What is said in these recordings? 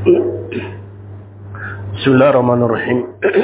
بسم الله الرحمن الرحيم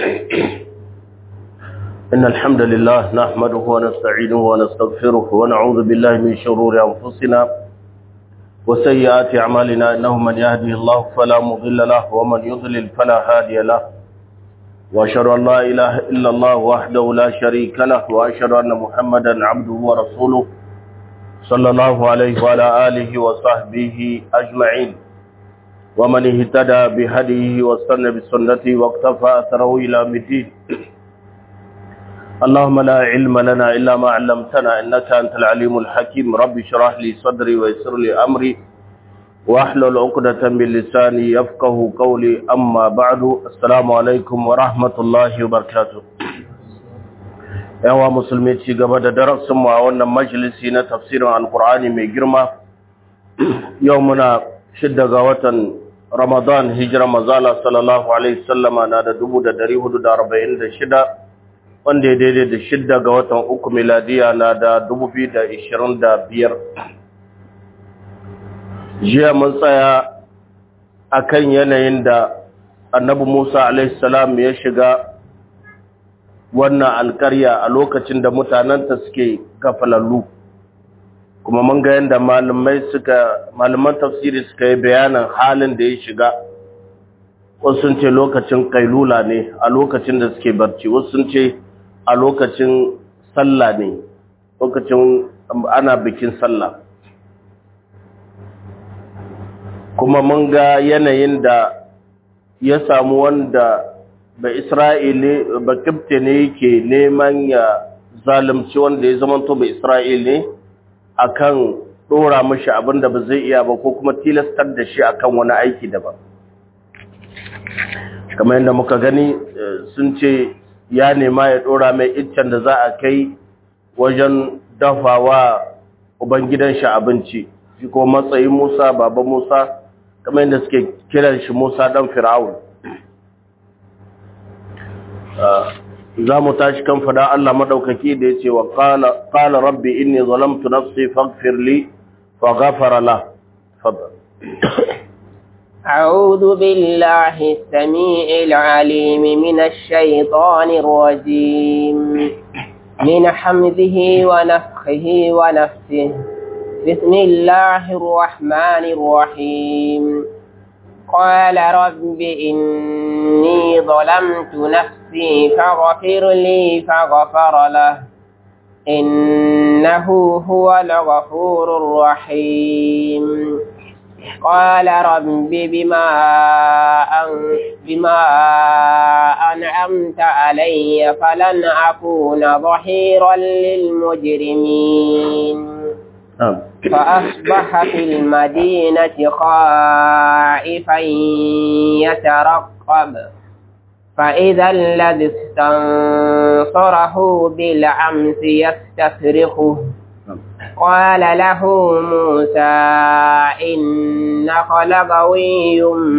إن الحمد لله نحمده ونستعينه ونستغفره ونعوذ بالله من شرور أنفسنا وسيئات أعمالنا إنه من يهده الله فلا مضل له ومن يضلل فلا هادي له وأشهد أن لا إله إلا الله وحده لا شريك له وأشهد أن محمدا عبده ورسوله صلى الله عليه وعلى آله وصحبه أجمعين ومن اهتدى بهديه واستنى بسنته واقتفى أثره إلى مدين اللهم لا علم لنا إلا ما علمتنا إنك أنت العليم الحكيم رب شرح لي صدري ويسر لي أمري واحلل عقدة من لساني يفقه قولي أما بعد السلام عليكم ورحمة الله وبركاته yawa musulmi ci gaba da darasinmu a wannan majalisi na tafsirin alkur'ani mai girma yau muna shidda ga watan ramadan hijira mazala sallallahu alaihi sallama na da dubu da dari hudu da arba'in da shida wanda ya daidai da shidda ga watan uku miladiya na da dubu biyu da ishirin da biyar jiya mun tsaya a kan yanayin da annabi musa alaihi salam ya shiga wannan alkarya a lokacin da mutanenta suke gafalallu kuma mun ga yadda malamai suka malaman tafsiri suka yi bayanin halin da ya shiga wasu sun ce lokacin kailula ne a lokacin da suke barci wasu sun ce a lokacin sallah ne lokacin ana bikin sallah kuma mun ga yanayin da ya samu wanda ba isra'ili ba kibte ne yake neman ya zalimci wanda ya zama to ba isra'ili ne akan dora mashi abin da ba zai iya ba ko kuma tilastar da shi akan wani aiki daban kamar yadda muka gani sun ce ya nema ya dora mai iccen da za a kai wajen dafawa ubangidan shi abinci shi ko matsayin musa baba musa kamar yadda suke kiran shi musa dan fir'aun za mu tashi kan fada Allah madaukaki da yace wa qala qala rabbi inni zalamtu nafsi faghfir li faghfara la fadal أعوذ بالله السميع العليم من الشيطان الرجيم من حمده ونفخه ونفسه بسم الله الرحمن الرحيم قال رب إني ظلمت نفسي فاغفر لي فغفر له إنه هو الغفور الرحيم قال رب بما أن بما أنعمت علي فلن أكون ظهيرا للمجرمين فأصبح في المدينة خائفا يترقب فإذا الذي استنصره بالأمس يستصرخه قال له موسى إنك لغوي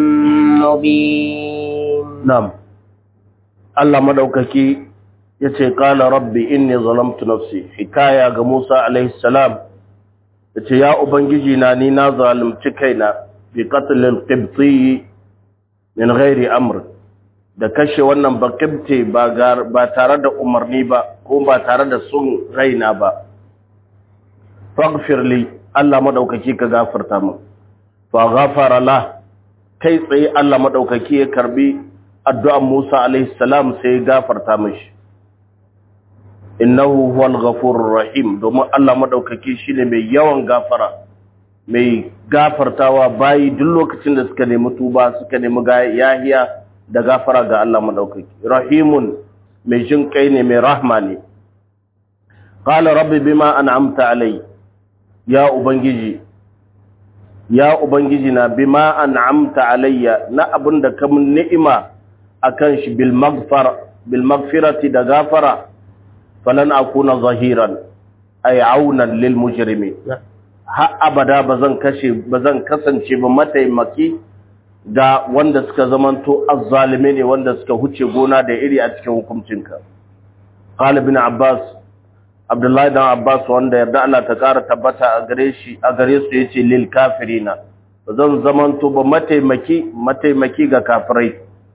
مبين نعم الله مدوككي yace qala rabbi inni zalamtu nafsi hikaya ga Musa alaihi salam yace ya ubangiji na ni na zalunci kaina bi qatl al-qibti min ghairi amr da kashe wannan baqibti ba ba tare da umarni ba ko ba tare da sun raina ba faghfir li Allah madaukaki ka gafarta min fa ghafara la kai tsaye Allah madaukaki ya karbi addu'an Musa alaihi salam sai ya gafarta mishi innahu huwal ghafurur rahim domin Allah madaukaki shine mai yawan gafara mai gafartawa bayi duk lokacin da suka nemi tuba suka nemi yahiya da gafara ga Allah madaukaki rahimun mai jin kai ne mai rahma ne qala rabbi bima an'amta alai ya ubangiji ya ubangiji na bima an'amta alayya na abinda ka mun ni'ima akan shi bil maghfar bil maghfirati da gafara falan akuna zahiran ay aunan lil mujrimin ha abada bazan kashe bazan kasance ba mataimaki ga wanda suka zamanto azzalime ne wanda suka huce gona da iri a cikin hukuncinka qala ibn abbas abdullahi dan abbas wanda yarda Allah ta kara tabbata a gare shi a gare su yace lil kafirina zan zamanto ba mataimaki mataimaki ga kafirai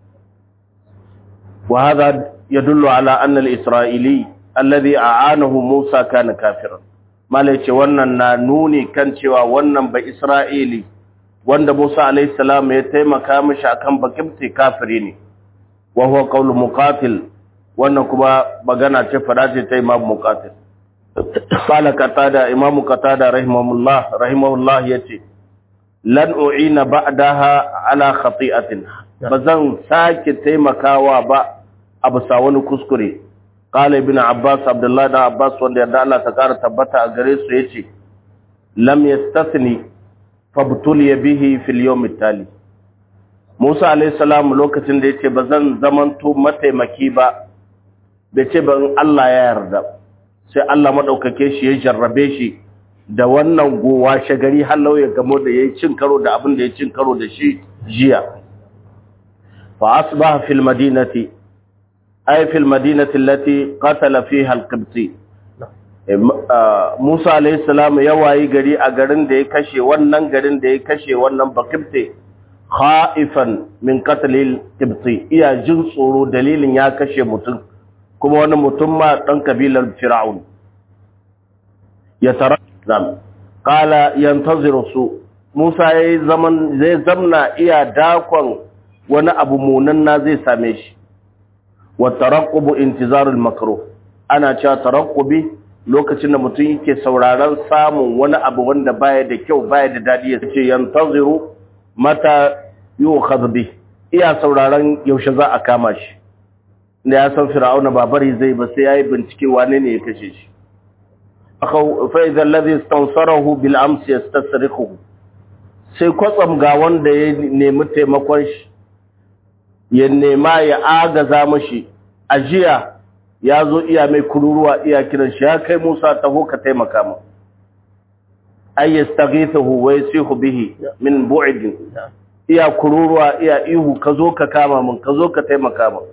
wa hada yadullu ala anna al-isra'ili alladhi a'anahu Musa kana kafiran malai ce wannan na nuni kan cewa wannan ba Isra'ili wanda Musa alayhi salam ya taimaka mishi akan bakimti kafiri ne wa huwa qawlu muqatil wannan kuma magana ce fada ce ta Imam Muqatil qala qatada Imam Qatada rahimahullah rahimahullah yace lan u'ina ba'daha ala khati'atin bazan sake taimakawa ba abu sa wani kuskure qala ibn Abbas Abdullah da Abbas wanda yadda Allah ta kara tabbata a gare su yace lam yastathni fabtuliya bihi fil yawm tali Musa alayhi salam lokacin da yace bazan zamanto mataimaki ba bai ce ban Allah ya yarda sai Allah madaukake shi ya jarrabe shi da wannan gowa shagari hallau ya gamo da yayi cin karo da abin da ya cin karo da shi jiya fa asbaha fil madinati ay fil madinati allati qatala fiha al-qibti Musa alayhi salam ya wayi gari a garin da ya kashe wannan garin da ya kashe wannan bakibte khaifan min qatlil qibti iya jin tsoro dalilin ya kashe mutum kuma wani mutum ma dan kabilar fir'aun ya tara zam qala yantaziru su Musa yayi zaman zai zamna iya dakon wani abu munanna zai same shi wa taraqqubu intizarul makruh ana cewa taraqqubi lokacin da mutum yake sauraron samun wani abu wanda baya da kyau baya da dadi ya ce yantaziru mata yu'khadh bi iya sauraron yaushe za a kama shi da ya san fir'auna ba bari zai ba sai yayi bincike wane ne ya kashe shi akau fa idza alladhi istansarahu bil ams yastasriquhu sai kwatsam ga wanda ya nemi taimakon shi ya nema ya agaza mashi ajiya ya zo iya mai kururuwa iya kiran shi ya kai Musa taho ka taimaka mu ay yastaghithu wa yasihu bihi min bu'd iya kururuwa iya ihu ka zo ka kama mun ka zo ka taimaka mu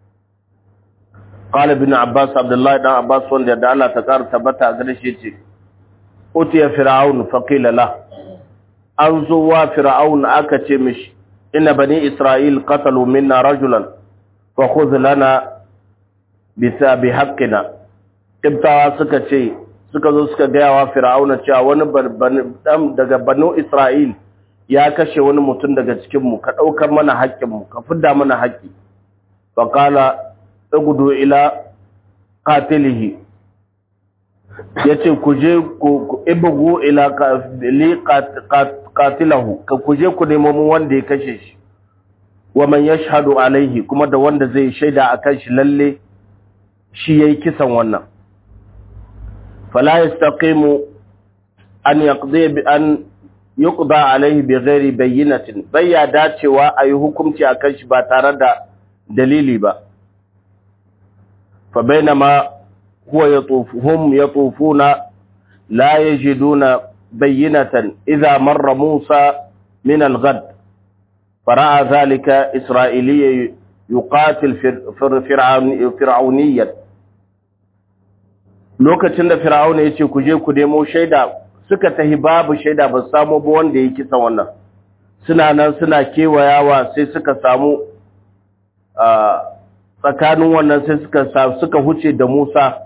qala ibn abbas abdullah dan abbas wanda da Allah ta kar tabbata gare shi ce utiya fir'aun faqila la an zo wa fir'aun aka ce mishi inna bani isra'il qatalu minna rajulan fa khudh lana bisa bi haqqina kibtawa suka ce suka zo suka gaya wa fir'auna cewa wani dan daga banu isra'il ya kashe wani mutum daga cikin mu ka daukar mana haƙƙin mu ka fidda mana haƙƙi fa qala ugudu ila qatilihi yace ku je ku ibugu ila li qatilahu ka ku je ku nemo mu wanda ya kashe shi wa man yashhadu alaihi kuma da wanda zai shaida akan shi lalle shi yayi kisan wannan fala yastaqimu an yaqdi bi an yuqda alaihi bi ghairi bayyinatin bayya dacewa ayi hukunci akan shi ba tare da dalili ba fa bainama huwa yatufuhum yatufuna la yajiduna bayyinatan idha marra Musa min al-ghad fara'a dhalika isra'iliyya yuqatil fir'auniyyan lokacin da fir'auna yace ku je ku nemo shaida suka tahi babu shaida ba samu ba wanda yake kisan wannan suna nan suna kewayawa sai suka samu tsakanin wannan sai suka suka huce da Musa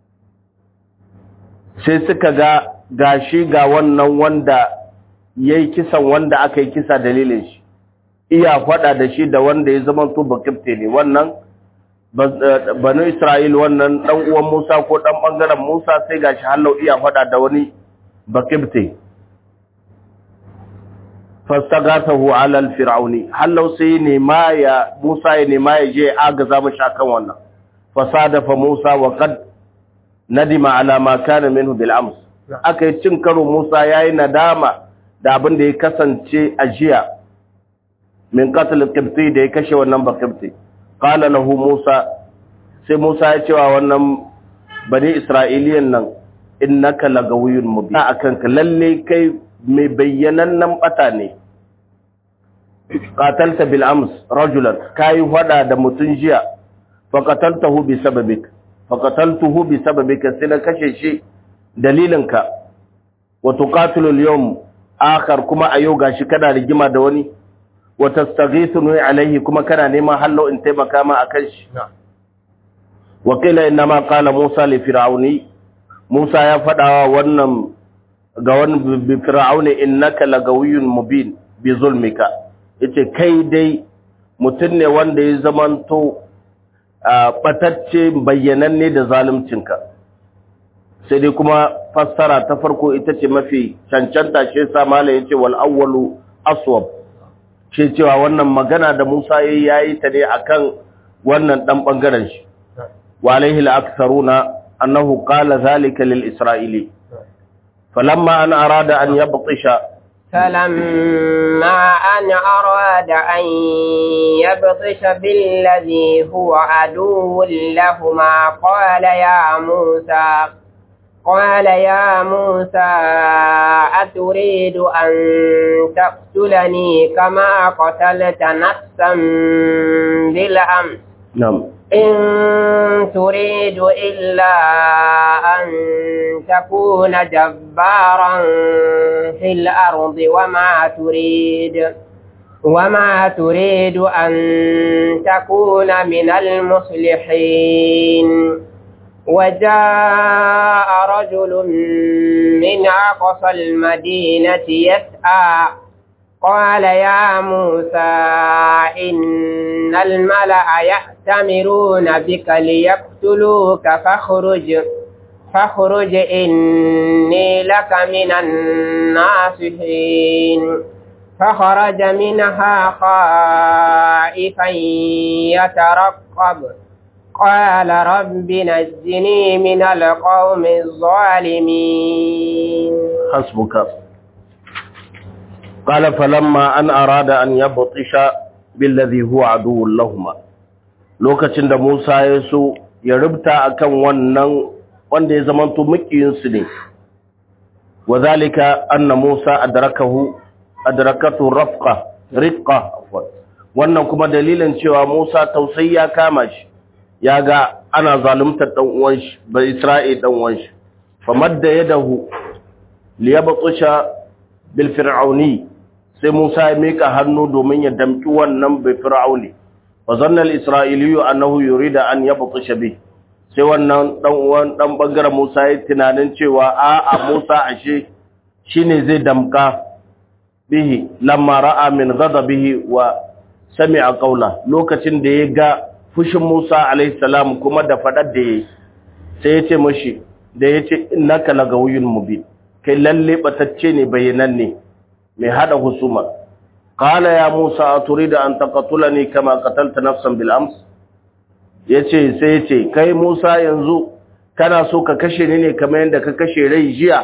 sai suka ga gashi ga wannan wanda yayi kisan wanda aka yi kisa dalilin shi iya faɗa da shi da wanda ya zama to bakifte ne wannan banu Isra'il wannan dan uwan Musa ko dan bangaren Musa sai gashi hallau iya faɗa da wani bakifte fastagathahu ala al-fir'auni hallau sai ne ma ya Musa ya nema ya je agaza mashi akan wannan fasadafa Musa wa qad nadima ala ma kana minhu bil ams akai cin karo Musa yayi nadama da abin da ya kasance a jiya min qatl qibti da ya kashe wannan baqibti qala lahu Musa sai Musa ya ce wa wannan bani Isra'iliyan nan innaka lagawiyyun mubin akan ka lalle kai mai bayyanannen bata ne qatalta bil ams rajulan kai hada da mutun jiya fa qataltahu bi sababik fa qataltuhu bi sababika sai na kashe shi dalilinka wa tuqatilu al yawm akhar kuma a yau gashi kana rigima da wani wa tastaghithuni alaihi kuma kana neman hallo in taimaka ma akan shi wa qila inna ma qala Musa li fir'auni Musa ya fadawa wannan ga wani bi fir'auni innaka lagawiyyun mubin bi zulmika yace kai dai mutun ne wanda ya zamanto batacce bayyananne da zaluncinka sai dai kuma fassara ta farko ita ce mafi cancanta shi yasa mala yace wal awwalu aswab shi cewa wannan magana da Musa yayi yayi ta ne akan wannan dan bangaren shi wa alaihi al-aktharuna annahu qala zalika lil isra'ili falamma an arada an yabtisha فلما أن أراد أن يبطش بالذي هو عدو لهما قال يا موسى قال يا موسى أتريد أن تقتلني كما قتلت نفسا بالأمس نعم إن تريد إلا أن تكون جبارا في الأرض وما تريد وما تريد أن تكون من المصلحين وجاء رجل من أقصى المدينة يسعى قال يا موسى إن الملأ يأتمرون بك ليقتلوك فاخرج فاخرج إني لك من الناصحين فخرج منها خائفا يترقب قال رب نجني من القوم الظالمين حسبك قال فلما أن أراد أن يبطش بالذي هو عدو لهما lokacin da Musa ya so ya rubuta akan wannan wanda ya zamanto makiyinsu ne wa zalika anna Musa adrakahu adrakatu rafqa riqqa wannan kuma dalilin cewa Musa tausayi ya kama shi ya ga ana zaluntar dan uwan shi ba Isra'il dan uwan shi famadda yadahu liyabtusha bil fir'auni sai Musa ya mika hannu domin ya damki wannan bai fir'auni wa zanna al isra'iliyu annahu yurida an yabtusha bi sai wannan dan uwan dan bangaren Musa ya tunanin cewa a a Musa ashe shine zai damka bihi lamma ra'a min ghadabihi wa sami'a qawla lokacin da ya ga fushin Musa alayhi salam kuma da fadar da yayi sai ya ce mishi da yace innaka lagawiyyun mubin kai lalle batacce ne bayananne mai hada husuma qala ya Musa aturida an taqtulani kama qatalta nafsan bil ams yace sai yace kai Musa yanzu kana so ka kashe ni ne kamar yadda ka kashe rai jiya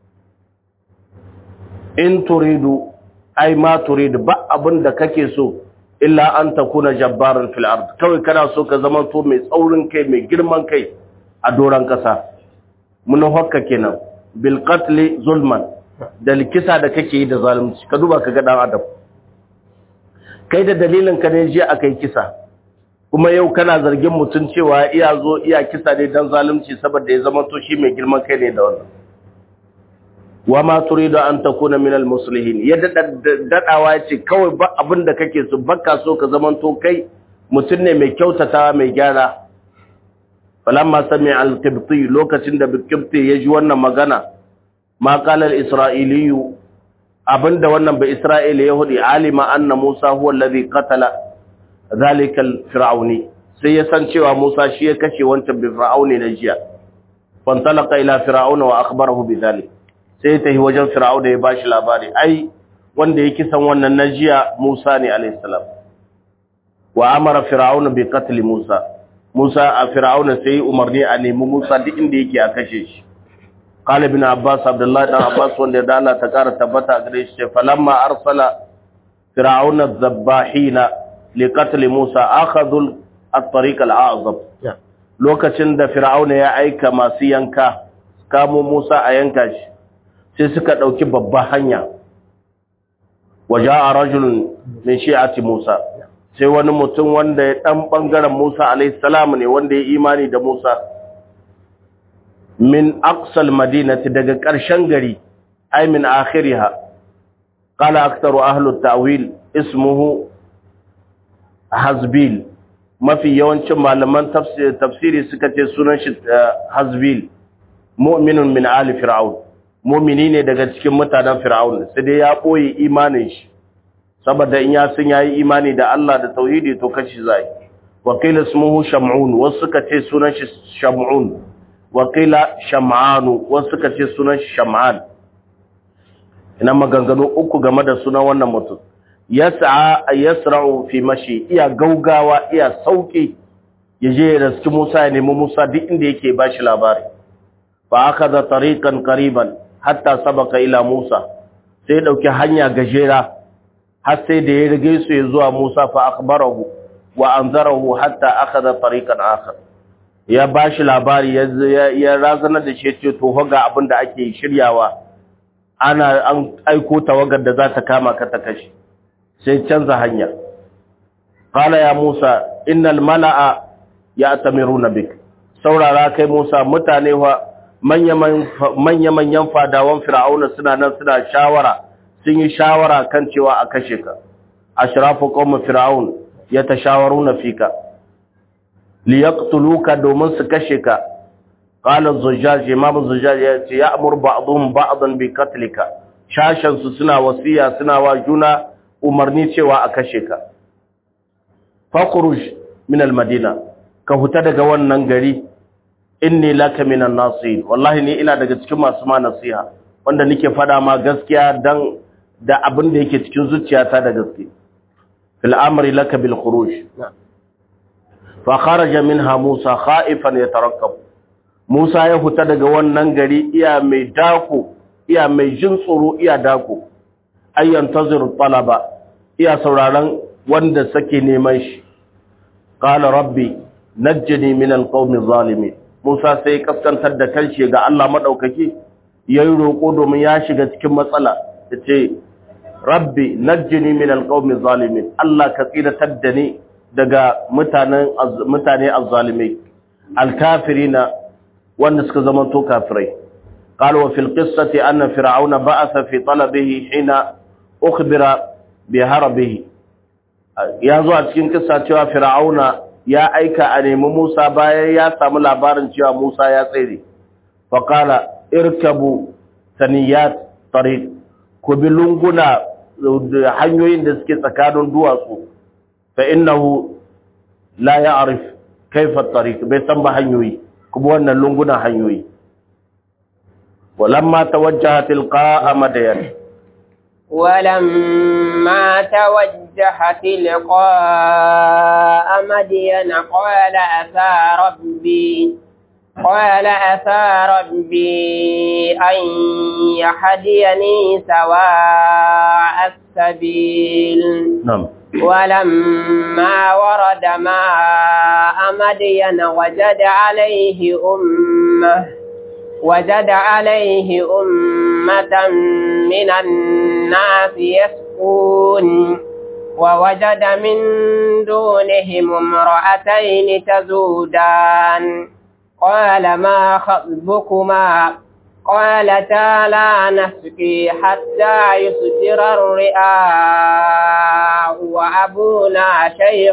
in turidu ai ma turidu ba abin da kake so illa an takuna jabbaran fil ard kawai kana so ka zama to mai tsaurin kai mai girman kai a doran kasa mun hokka kenan bil qatl zulman da likisa da kake yi da zalunci ka duba ka ga dan adam kai da dalilin ka ne je akai kisa kuma yau kana zargin mutun cewa iya zo iya kisa ne dan zalunci saboda ya zama to shi mai girman kai ne da wannan wa ma turidu an takuna min al muslihin ya dadawa yace kawai ba abin da kake so baka so ka zaman to kai mutun ne mai kyautatawa mai gyara falamma sami al qibti lokacin da qibti ya ji wannan magana ma qala al isra'iliyu abinda wannan ba isra'ila yahudi alima anna musa huwa alladhi qatala zalika al fir'auni sai ya san cewa musa shi ya kashe wancan bi fir'auni na jiya fantalaqa ila fir'auna wa akhbarahu bi dhalik sai ta yi wajen fir'auna ya bashi labari ai wanda ya kisan wannan na jiya musa ne alayhi salam wa amara fir'auna bi qatl musa musa a fir'auna sai umarni a nemi musa duk inda yake a kashe shi قال ابن عباس عبد الله بن عباس wanda da Allah ta kara tabbata gare shi falamma arsala fir'auna adh-dhabbahin liqatl Musa akhadhu at-tariq al-a'zab lokacin da fir'auna ya aika masu yanka kamo Musa a yanka shi sai suka dauki babban hanya waja'a rajulun min shi'ati Musa sai wani mutum wanda ya dan bangaren Musa alayhi salam ne wanda ya imani da Musa min aqsal madinati daga ƙarshen gari ay min akhiriha qala aktharu ahli at-ta'wil ismuhu hazbil mafi yawancin malaman tafsiri suka ce sunan shi hazbil mu'minun min ali fir'aun mu'mini ne daga cikin mutanen fir'aun sai dai ya boye imanin shi saboda in ya san yayi imani da Allah da tauhidi to kashi zai wa qila ismuhu sham'un wasu suka ce sunan shi sham'un wa qila sham'an wasu suka ce sunan shi sham'an ina maganganu uku game da sunan wannan mutum yas'a yasra'u fi mashi iya gaugawa iya sauki yaje da cikin Musa ya nemi Musa duk inda yake bashi labari fa akaza tariqan qariban hatta sabaka ila Musa sai dauki hanya gajera har sai da ya rige su ya zuwa Musa fa akhbarahu wa anzarahu hatta akhadha tariqan akhar ya bashi labari ya razana da shi ce to ga abin da ake shiryawa ana an aiko tawagar da za ta kama ka ta kashi sai canza hanya qala ya Musa innal mala'a ya'tamiruna bik saurara kai Musa mutane wa manya-manyan fadawan fir'auna suna nan suna shawara sun yi shawara kan cewa a kashe ka ashrafu qawm fir'aun yatashawaruna fika liyaqtuluka domin su kashe ka qala az-zujjaj imam az-zujjaj ya ce ya'mur ba'dhum ba'dan bi qatlika shashan su suna wasiya suna wa juna umarni cewa a kashe ka fakhruj min al-madina ka huta daga wannan gari inni laka minan nasihin wallahi ni ina daga cikin masu ma nasiha wanda nake fada ma gaskiya dan da abin da yake cikin zuciyata da gaske fil amri laka bil khuruj fa kharaja minha musa khaifan yatarakkab musa ya huta daga wannan gari iya mai dako iya mai jin tsoro iya dako ayyan tazir talaba iya sauraron wanda sake neman shi qala rabbi najjini min alqawmi zalimin Musa sai kaskantar da kanshi ga Allah madaukaki yayi roko domin ya shiga cikin matsala yace rabbi najjini min alqawmi zalimin Allah ka tsiratar da ni daga mutanen mutane azzalimai alkafirina wanda suka zama to kafirai قال وفي القصة أن فرعون بعث في طلبه حين أخبر بهربه ya zo a cikin kissa cewa fir'auna ya aika a nemi Musa bayan ya samu labarin cewa Musa ya tsere faqala irkabu saniyat tariq ku bi lunguna hanyoyin da suke tsakanin duwatsu fa innahu la ya'rif kayfa tariq bai san ba hanyoyi kuma wannan lungunan hanyoyi ولما توجه تلقاء مدين ولما توجه تلقاء مدين قال أتى ربي قال أتى ربي أن يهديني سواء السبيل نعم ولما ورد ماء مدين وجد عليه أمه وجد عليه أمة من الناس يسقون ووجد من دونهم امرأتين تزودان قال ما خطبكما قالتا لا نسقي حتى يصدر الرئاء وأبونا شيخ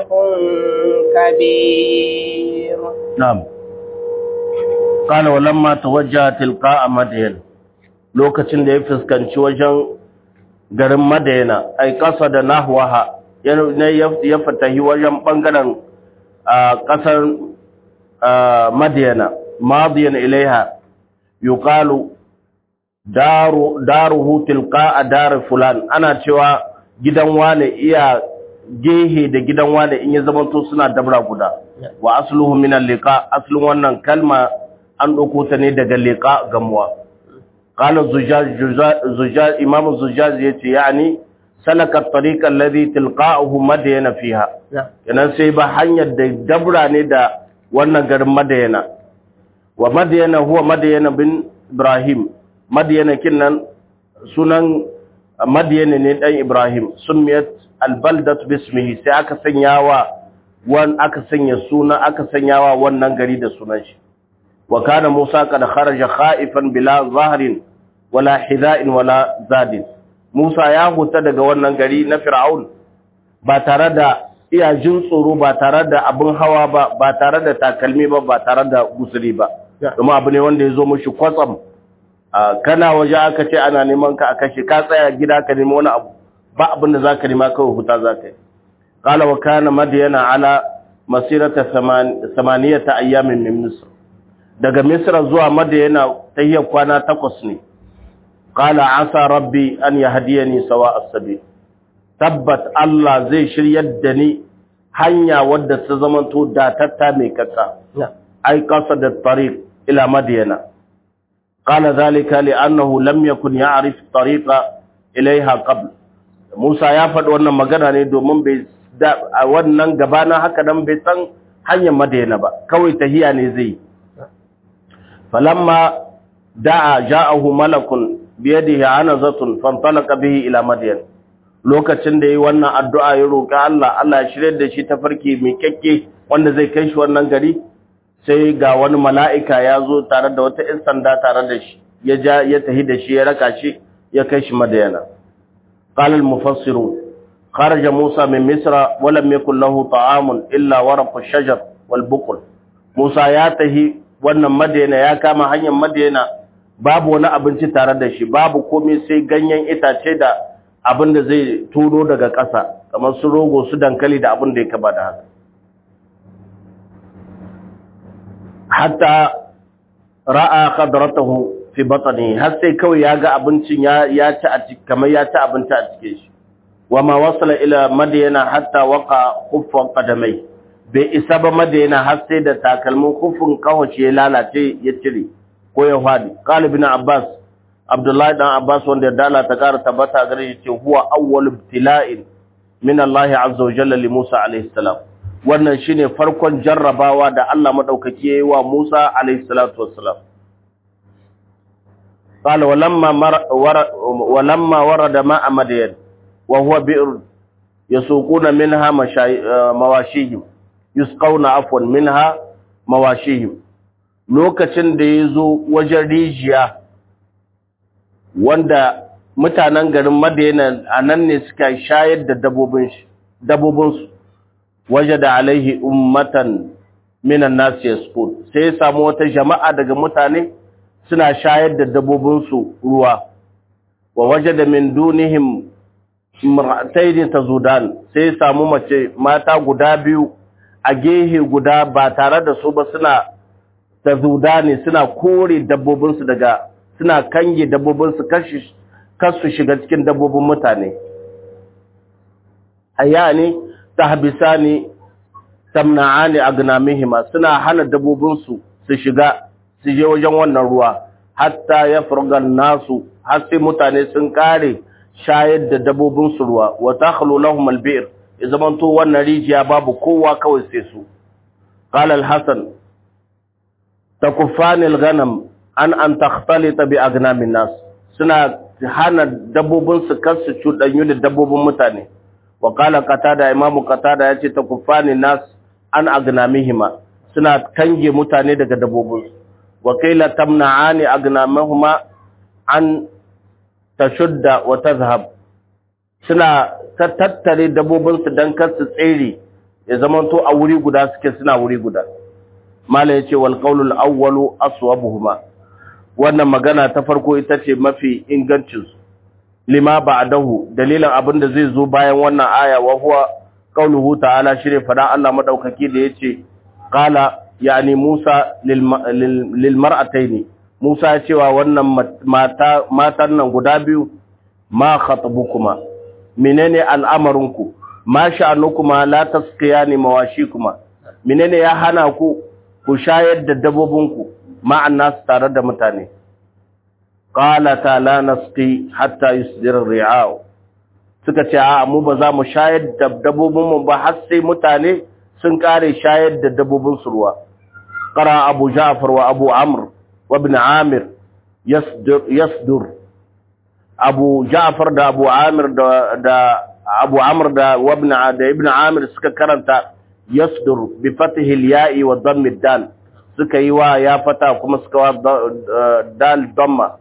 كبير نعم قال ولما توجه تلقاء مدين lokacin da ya fuskanci wajen garin Madayana ai kasa da nahwaha ne ya fatahi wajen bangaren kasar Madayana madiyan ilaiha yuqalu daru daruhu tilqa dar fulan ana cewa gidan wane iya gehe da gidan wane in ya zamanto suna dabra guda wa asluhu min al-liqa aslun wannan kalma an ɗauko ta ne daga leƙa gamuwa. Ƙala zujaj, imamu zujaj ya ce, yani, salakar tariƙar lari tilƙa'ahu madayana fiha, yanan sai ba hanyar da dabra ne da wannan garin madayana. Wa madayana huwa madayana bin Ibrahim, madayana kinnan sunan madayana ne ɗan Ibrahim, sun miyat albaldat bismihi sai aka sanya wa wan aka sanya suna aka sanya wa wannan gari da sunan shi. وكان موسى قد خرج خائفا بلا ظهر ولا حذاء ولا زاد Musa ya huta daga wannan gari na Fir'aun ba tare da iya jin tsoro ba tare da abin hawa ba ba tare da takalmi ba ba tare da gusuri ba kuma abu ne wanda ya zo mushi kwatsam kana waje aka ce ana neman ka a kashe ka tsaya gida ka nemi wani abu ba abin da zaka nema kawai huta zaka yi qala wa kana madyana ala masirata samaniyata ayyamin min misr daga misra zuwa madyana tayyar kwana takwas ne qala asa rabbi an yahdiyani sawa as-sabil tabbat Allah zai shiryar da ni hanya wadda ta zamanto datatta mai kasa ai qasad at-tariq ila madyana qala dhalika li'annahu lam yakun ya'rif at-tariqa ilayha qabl Musa ya faɗi wannan magana ne domin bai a wannan gabana haka dan bai san hanyar Madina ba kawai tahiya ne zai falamma da'a ja'ahu malakun biyadihi anazatun fantalaqa bihi ila madyan lokacin da yi wannan addu'a ya roƙi Allah Allah ya shirye da shi ta farki mai kyakke wanda zai kai shi wannan gari sai ga wani mala'ika ya zo tare da wata ‘yan sanda tare da shi ya ja ya tahi da shi ya raka shi ya kai shi madayana qalal mufassiru kharaja Musa min Misra wa lam yakul lahu ta'amun illa waraq ash-shajar wal buqul Musa ya tahi wannan madayana ya kama hanyar madayana babu wani abinci tare da shi babu komai sai ganyen itace da abin da zai turo daga ƙasa kamar su rogo su dankali da abin da ya kaba da haka hatta ra'a khadratahu fi batni har sai kawai ya ga abincin ya ya ci a cikin kamar ya ci abinci a cikin shi wa ma wasala ila madyana hatta waqa khuffan qadamai bai isa ba madyana har sai da takalmin khuffin kawace ya lalace ya cire ko ya fadi qali ibn abbas abdullahi dan abbas wanda dala ta kara tabbata gare shi ce huwa awwal ibtila'in min Allah azza wa jalla li Musa alayhi salam wannan shine farkon jarrabawa da Allah madaukaki yayi wa Musa alayhi salatu wassalam qala walamma walamma warada ma'a madyan wa huwa bi'r yasuquna minha mawashihim yusqawna afwan minha mawashihim lokacin da yazo wajen rijiya wanda mutanen garin Madina a nan ne suka shayar da dabobinsu waje da alaihi ummatan minan nasu yasfur sai ya samu wata jama'a daga mutane suna shayar da dabobinsu ruwa wa waje da min dunihim mar'ataini tazudan sai ya samu mace mata guda biyu a gehe guda ba tare da su ba suna tazudani suna kore dabbobinsu daga suna kange dabbobinsu kasu shiga cikin dabbobin mutane hayani tahbisani tamna'ani agnamihima suna hana dabbobinsu su shiga su je wajen wannan ruwa hatta ya furgan nasu har sai mutane sun kare shayar da dabbobinsu ruwa wa takhlu lahum albir ya zamanto wannan rijiya babu kowa kawai sai su qala al-hasan takuffani al-ghanam an an takhtalita bi agnamin nas suna hana dabbobin su kar su cudanyu da dabbobin mutane wa qala qatada imamu qatada yace takuffani nas an agnamihima suna kange mutane daga dabbobin su wa qila tamna'ani agnamahuma an tashudda wa tazhab suna tattare dabbobin su dan kar su tsere ya zamanto a wuri guda suke suna wuri guda mala yace wal qawlul awwalu aswabuhuma wannan magana ta farko ita ce mafi ingancinsu lima ba'dahu dalilan abin da zai zo bayan wannan aya wa huwa qauluhu ta'ala shire fada Allah madaukaki da yace qala yani Musa lil mar'ataini Musa ya cewa wannan mata matan nan guda biyu ma khatabukuma menene al'amarinku ma sha'anukuma la tasqiyani mawashikuma menene ya hana ku ku shayar da dabbobinku ma'an nasu tare da mutane qalata la nasqi hatta yusdir ri'a'u suka ce a mu ba za mu shayar da dabbobin mu ba har sai mutane sun kare shayar da dabbobin su ruwa qara abu ja'far wa abu amr wa ibn amir yasdur yasdur abu ja'far da abu amir da da abu amr da wa ibn da ibn amir suka karanta yasdur bi fathi al-ya'i wa dhamm ad-dal suka yi wa ya fata kuma suka wa dal damma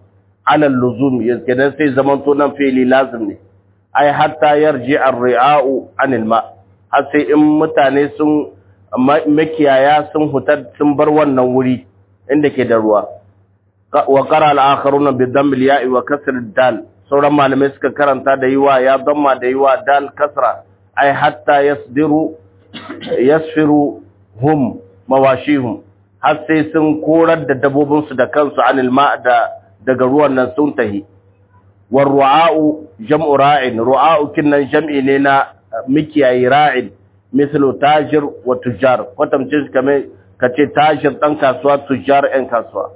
ala luzum kenan sai zaman to nan fi'li lazim ne ai hatta yarji ar-ri'a'u anil ma har sai in mutane sun makiyaya sun hutar sun bar wannan wuri inda ke da ruwa wa qara al-akharuna bi dhamm al-ya'i wa kasr dal sauran malamai suka karanta da yiwa ya damma da yiwa dal kasra ai hatta yasdiru yasfiru hum mawashihum har sai sun korar da dabobinsu da kansu anil ma da daga ruwan nan sun tahi war ru'a'u jam'u ra'in ru'a'u kinnan jam'i ne na mikiyayi ra'in mislu tajir wa tujjar kwatamcin kamar kace tajir dan kasuwa tujjar ɗan kasuwa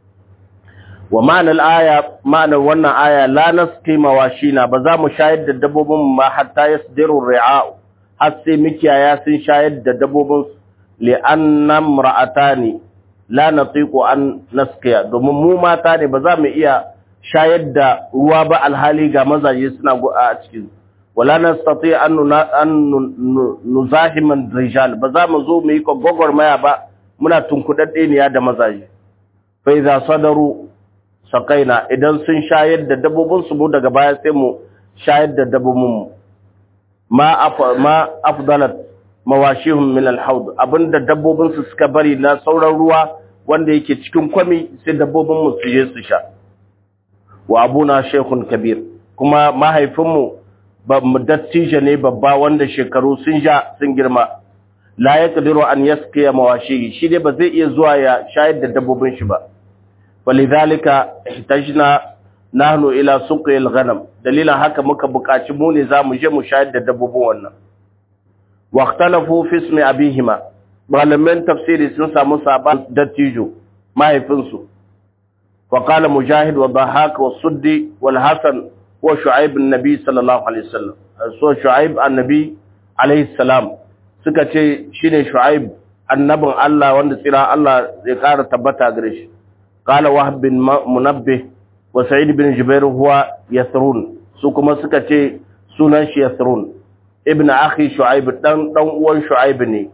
wa ma'anar aya ma'anar wannan aya la nasqi mawashina ba za mu shayar da dabbobin ma hatta yasdiru ri'a'u har sai mikiyaya sun shayar da dabbobin li'anna imra'atani la natiqu an nasqiya domin mu mata ne ba za mu iya shayar da ruwa ba alhali ga mazaje suna a cikin wala nastati an an nuzahiman rijal ba za mu zo mu yi maya ba muna tunkudadde ne da mazaje fa idza sadaru saqaina idan sun shayar da dabbobin su mu daga baya sai mu shayar da dabbobin mu ma ma afdalat mawashihum min al-hawd abinda dabbobin su suka bari na sauran ruwa wanda yake cikin kwami sai dabbobin mu su je su sha wa abuna shaykhun kabir kuma mahaifin mu ba mu dattijo ne babba wanda shekaru sun ja sun girma la yaqdiru an yasqiya mawashihi shi dai ba zai iya zuwa ya shayar da dabbobin shi ba walidhalika ihtajna nahnu ila suqi al-ghanam dalilan haka muka buƙaci mu ne zamu je mu shayar da dabbobin wannan واختلفوا في اسم أبيهما malaman tafsiri sun samu saban dattijo mahaifinsu وقال مجاهد وضحاك والسدي والحسن وشعيب النبي صلى الله عليه وسلم so شعيب النبي عليه السلام suka ce shine Shu'aib annabin Allah wanda tsira Allah ya ƙara tabbata gare shi qala wahb bin munabbih wa sa'id bin jubair huwa yasrun su kuma suka ce sunan shi yasrun ibn akhi shu'aib dan dan uwan shu'aib ne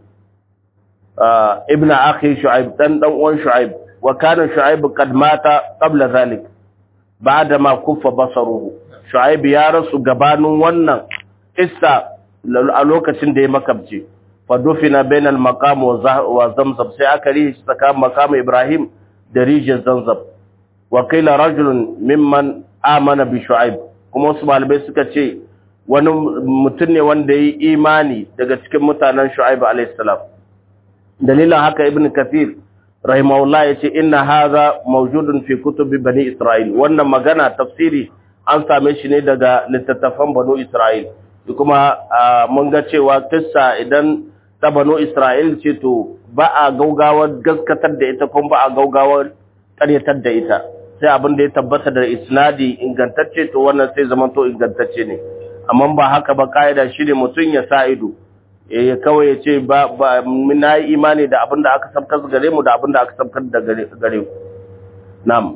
ibn akhi shu'aib dan dan uwan shu'aib wa kana shu'aib qad mata qabla zalik ba'da ma kuffa basaruhu shu'aib ya rasu gabanin wannan issa a lokacin da ya makabce fa dufina bainal maqam wa zamzam sai aka rihi tsakanin maqam ibrahim da rijiyar zamzam wa qila rajulun mimman amana bi shu'aib kuma wasu malamai suka ce wani mutum ne wanda ya yi imani daga cikin mutanen shu'aibu alaihissalam dalilin haka ibn kathir rahimahullah ya ce inna haza mawjudun fi kutubi bani isra'il wannan magana tafsiri an same shi ne daga littattafan banu isra'il kuma mun ga cewa kissa idan ta banu isra'il ce to ba a gaugawar gaskatar da ita kuma ba a gaugawar ƙaryatar da ita sai abin da ya tabbata da isnadi ingantacce to wannan sai zamanto ingantacce ne amma ba haka ba ka'ida shi ne mutum ya sa ido ya kawai ya ce ba na yi imani da abin da aka sabkar gare mu da abin da aka sabkar da gare ku nam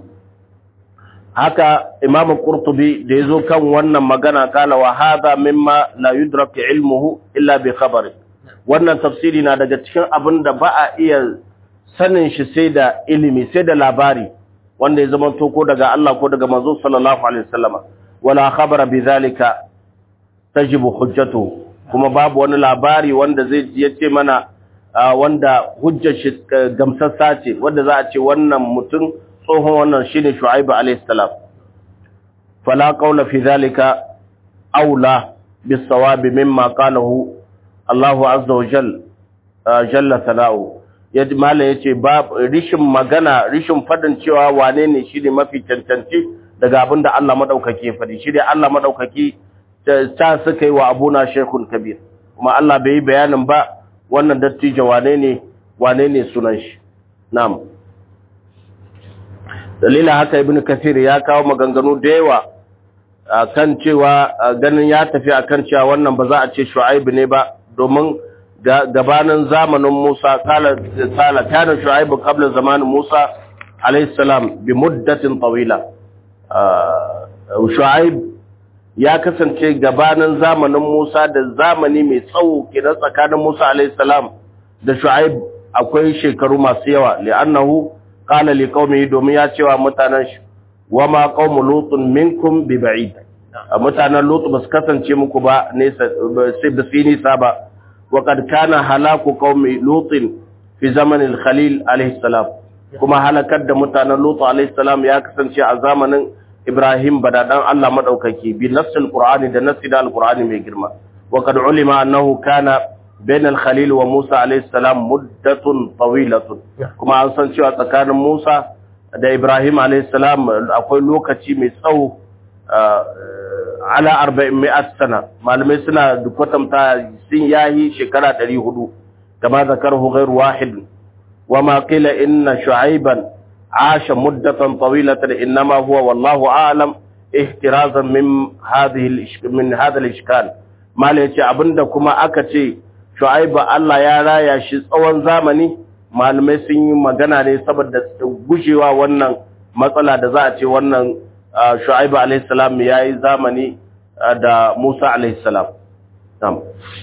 haka imam qurtubi da yazo kan wannan magana kala wa hadha mimma la yudrak ilmuhu illa bi khabari wannan tafsiri na daga cikin abin da ba a iya sanin shi sai da ilimi sai da labari wanda ya zama to ko daga Allah ko daga manzo sallallahu alaihi wasallama wala khabara bi zalika tajibu hujjatu kuma babu wani labari wanda zai yace mana wanda hujjar shi gamsassa ce wanda za a ce wannan mutum tsohon wannan shine Shu'aib alayhi salam fala qawla fi zalika aula bis sawab mimma qalahu Allahu azza wa jalla jalla sana'u yaji mala yace ba rishin magana rishin fadin cewa wane ne shine mafi cancanci daga abinda Allah madaukake fadi shi dai Allah madaukaki ta suka yi wa abuna shekun kabir kuma Allah bai yi bayanin ba wannan dattijo wane ne wane ne sunan shi na'am dalila haka ibnu kasir ya kawo maganganu da yawa kan cewa ganin ya tafi akan cewa wannan ba za a ce shu'aib ne ba domin gabanin zamanin Musa kala kala kana shu'aib qabla zamanin Musa alayhi salam bi muddatin tawila shu'aib ya kasance gabanin zamanin Musa da zamani mai tsawo kenan tsakanin Musa alayhi salam da Shu'aib akwai shekaru masu yawa li'annahu qala liqaumihi domin ya cewa mutanen shi wama qaumu lutun minkum bi ba'id mutanen lutu ba su kasance muku ba nesa sai ba su nisa ba wa kad kana halaku qaumi lutin fi zamanin khalil alaihi salam kuma halakar da mutanen lutu alaihi salam ya kasance a zamanin ibrahim badadan Allah madaukaki bi nassil qur'ani da nassi da alqur'ani mai girma wa kad ulima annahu kana bain al-khalil wa musa alaihi salam muddatun tawilatun kuma an san cewa tsakanin musa da ibrahim alaihi salam akwai lokaci mai tsawo ala arba'in mi'at sana malamai suna kwatanta sun yayi shekara 400 kama zakarhu ghayr wahid wa ma qila inna shu'ayban asha muddatan tawilatan inma huwa wallahu a'lam ihtirazan min hadhihi min hadha al-ishkal malai yace abinda kuma aka ce shu'ayba Allah ya raya shi tsawon zamani malamai sun yi magana ne saboda gujewa wannan matsala da za a ce wannan shu'aibu alayhi salam yayi zamani da Musa alayhi salam tam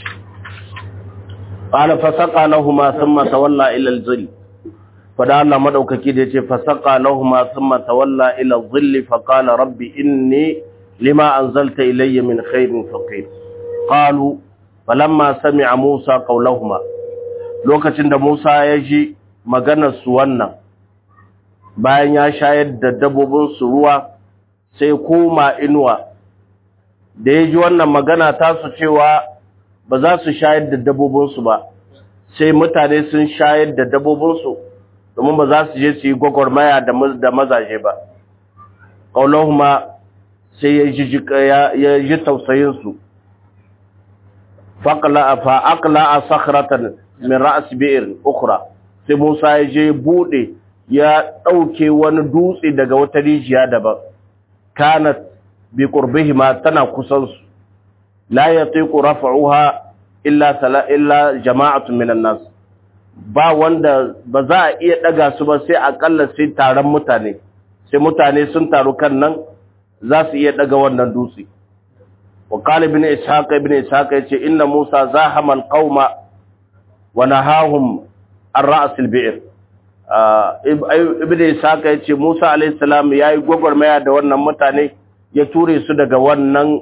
qala fasaqa lahumu thumma tawalla ila al-zill fada Allah madaukaki da yace fasaqa lahumu thumma tawalla ila al-zill fa qala rabbi inni lima anzalta ilayya min khairin faqir qalu falamma sami'a Musa qawlahuma lokacin da Musa ya ji maganar su wannan bayan ya shayar da dabbobin su ruwa sai koma inuwa da ya ji wannan magana ta su cewa ba za su shayar da dabbobinsu ba sai mutane sun shayar da dabbobinsu domin ba za su je su yi gwagwarmaya da mazaje ba ƙaunahuma sai ya ji tausayinsu fa'aƙla a sakhratan min ra'as bi'ir ukura sai musa ya je buɗe ya ɗauke wani dutse daga wata rijiya daban kanat bi qurbihima tana kusan su la yatiqu raf'uha illa sala illa jama'atun minan nas ba wanda ba za a iya daga su ba sai akalla sai taron mutane sai mutane sun taru kan nan za su iya daga wannan dutse wa qala ibn ishaq ibn ishaq yace inna musa zahama alqauma wa nahahum an ra's albi'r ibn ishaq yace musa alayhi salam yayi gwagwarmaya da wannan mutane ya ture su daga wannan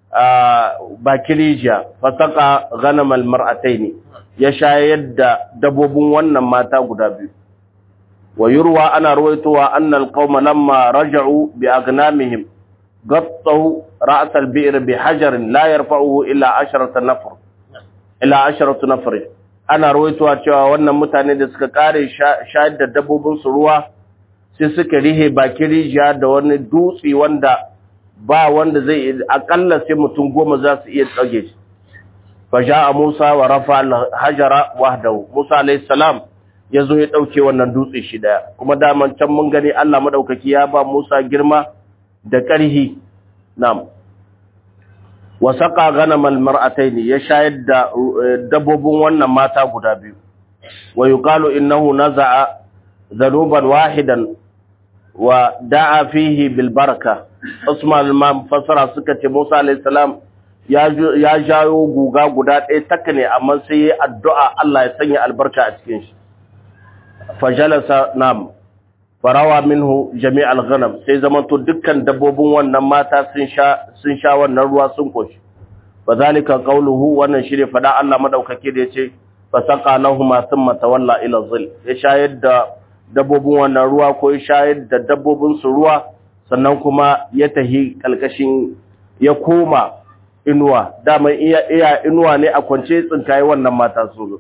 bakin rijiya fasaka ganamal mar'ataini ya shayar da dabobin wannan mata guda biyu wa yurwa ana ruwaitowa annal qauma lamma raja'u bi agnamihim gattahu ra's al-bi'r bi hajarin la yarfa'uhu illa 10 nafar ila 10 nafar ana ruwaitowa cewa wannan mutane da suka kare shayar da dabobin su ruwa sai suka rihe bakin rijiya da wani dutse wanda ba wanda zai akalla sai mutum goma za su iya tsage shi faja a musa wa rafa hajara wahdahu musa alayhi salam ya zo ya ɗauke wannan dutse shi daya kuma daman can mun gani allah maɗaukaki ya ba musa girma da ƙarhi nam wa saqa ganamal mar'ataini ya shayar da dabbobin wannan mata guda biyu wa yuqalu innahu naza'a dhanuban wahidan wa da'a fihi bil baraka Usman al fasara suka ce Musa alayhi salam ya jayo guga guda ɗaya taka ne amma sai yayi addu'a Allah ya sanya albarka a cikin shi fajalasa nam farawa minhu jami'al ghanam sai zamanto dukkan dabbobin wannan mata sun sha sun sha wannan ruwa sun koshi bazalika qawluhu wannan shine fada Allah madaukake da yace fasaqa lahumu thumma tawalla ila zil ya shayar da dabbobin wannan ruwa ko ya shayar da dabbobin su ruwa sannan kuma ya tahi kalkashin ya koma inuwa dama iya iya inuwa ne a kwance tsinkaye wannan mata su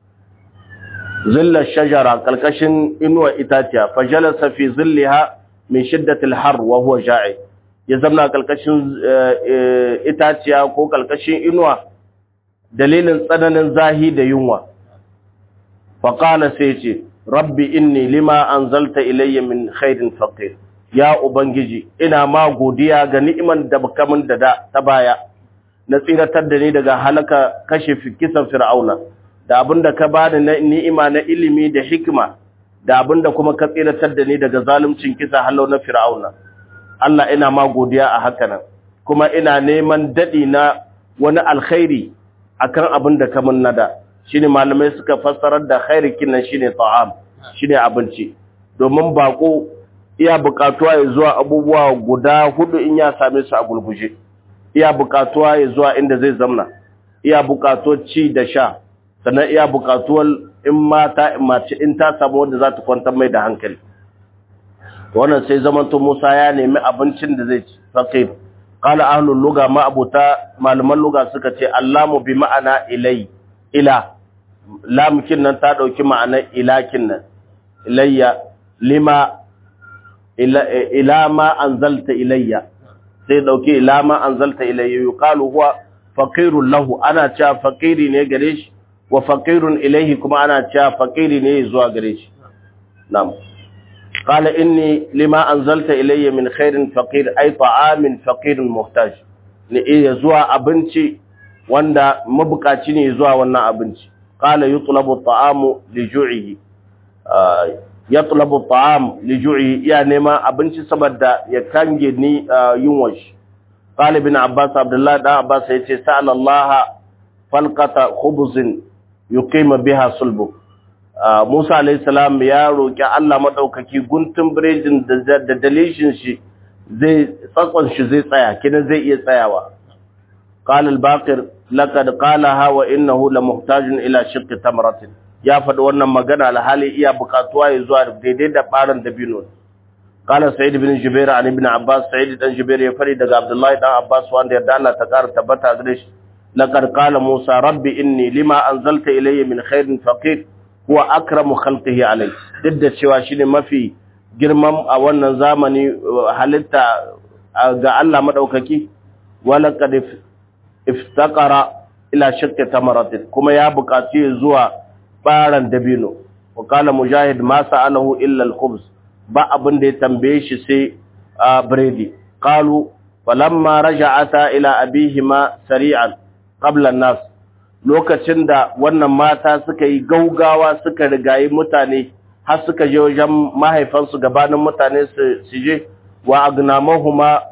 zillar shajara kalkashin inuwa itaciya fajalasa fi zilliha min shiddatil har wa huwa ja'i ya zamna kalkashin itaciya ko kalkashin inuwa dalilin tsananin zahi da yunwa faqala sai ce rabbi inni lima anzalta ilayya min khairin faqir ya ubangiji ina ma godiya ga ni'iman da baka min da ta baya na tsiratar da ni daga halaka kashe kisan fir'auna da abinda ka bani na ni'ima na ilimi da hikima da abinda kuma ka tsiratar da ni daga zaluncin kisa halau na fir'auna Allah ina ma godiya a haka nan kuma ina neman dadi na wani alkhairi akan abinda ka min nada shine malamai suka fassarar da khairi kinan shine ta'am shine abinci domin bako iya bukatuwa ya zuwa abubuwa guda hudu in ya same su a gulguje iya bukatuwa ya zuwa inda zai zamna iya bukatuwar ci da sha sannan iya bukatuwar in mata in mace in ta samu wanda za ta kwantar mai da hankali wannan sai zamanto Musa ya nemi abincin da zai ci faqir qala ahlul lugha ma abuta malaman lugha suka ce allamu bi ma'ana ilai ila lamkin nan ta dauki ma'anar ilakin nan ilayya lima ila, ila ma anzalta ilayya sai dauki ila ma anzalta ilayya yuqalu huwa faqirun lahu ana cewa faqiri ne gare shi wa faqirun ilayhi kuma ana cewa faqiri ne zuwa gare shi na'am qala inni lima anzalta ilayya min khairin faqir ay ta'amin faqirun muhtaj ne iya zuwa abinci wanda mabukaci ne zuwa wannan abinci qala yutlabu at-ta'amu li ju'ihi yatlabu at-ta'am li ju'ihi ya nema abinci saboda ya kange ni yunwa shi qala ibn abbas abdullah da abbas yace sa'ala allah falqata khubzin yuqima biha sulbu Musa alayhi salam ya roki Allah madaukaki guntun biredin da dalishin shi zai tsakon shi zai tsaya kina zai iya tsayawa qala al-baqir laqad qalaha wa innahu lamuhtajun ila shiqqi tamratin ya faɗi wannan magana alhali iya bukatuwa ya zuwa daidai da baran dabino qala sa'id ibn jubair an ibn abbas sa'id dan jubair ya fari daga abdullahi dan abbas wanda ya dana ta ƙara tabbata gare shi laqad qala musa rabbi inni lima anzalta ilayya min khairin faqir huwa akramu khalqihi alai duk da cewa shine mafi girman a wannan zamani halitta ga Allah madaukaki wala qad iftaqara ila shakki tamaratin kuma ya buƙaci zuwa baran dabino wa qala mujahid ma sa'alahu illa al-khubz ba abin da ya tambaye shi sai biredi qalu falamma raja'ata ila abihima sari'an qabla an-nas lokacin da wannan mata suka yi gaugawa suka rigayi mutane har suka je wajen mahaifansu gabanin mutane su je wa agnamahuma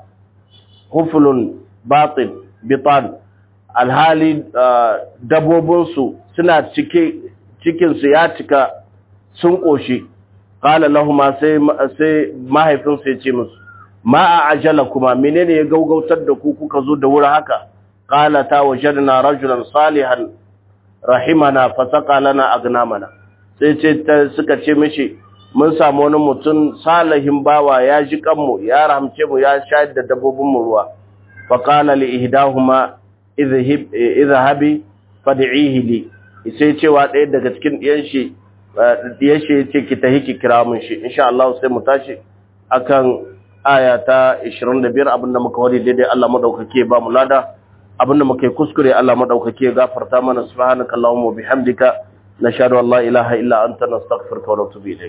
huflun batin bitan alhali dabobinsu suna cike cikinsu ya cika sun ƙoshi ƙala lahuma sai mahaifinsu ya ce musu ma a ajala kuma menene ya gaugautar da ku kuka zo da wuri haka ƙala ta wajadna rajulan salihan rahimana fasaka lana agnamana sai ce suka ce mishi mun samu wani mutum salihin bawa ya ji kanmu ya rahamce mu ya shayar da dabbobinmu ruwa faƙala li ihdahuma idhahabi fad'ihi li sai cewa ɗaya daga cikin ɗiyan shi ɗiyan shi yace ki tahi ki kira mun shi insha Allah sai mu tashi akan aya ta 25 abinda muka wari daidai Allah madaukake ba mu lada abinda muka yi kuskure Allah madaukake gafarta mana subhanakallahumma bihamdika nashhadu an la ilaha illa anta nastaghfiruka wa natubu ilayk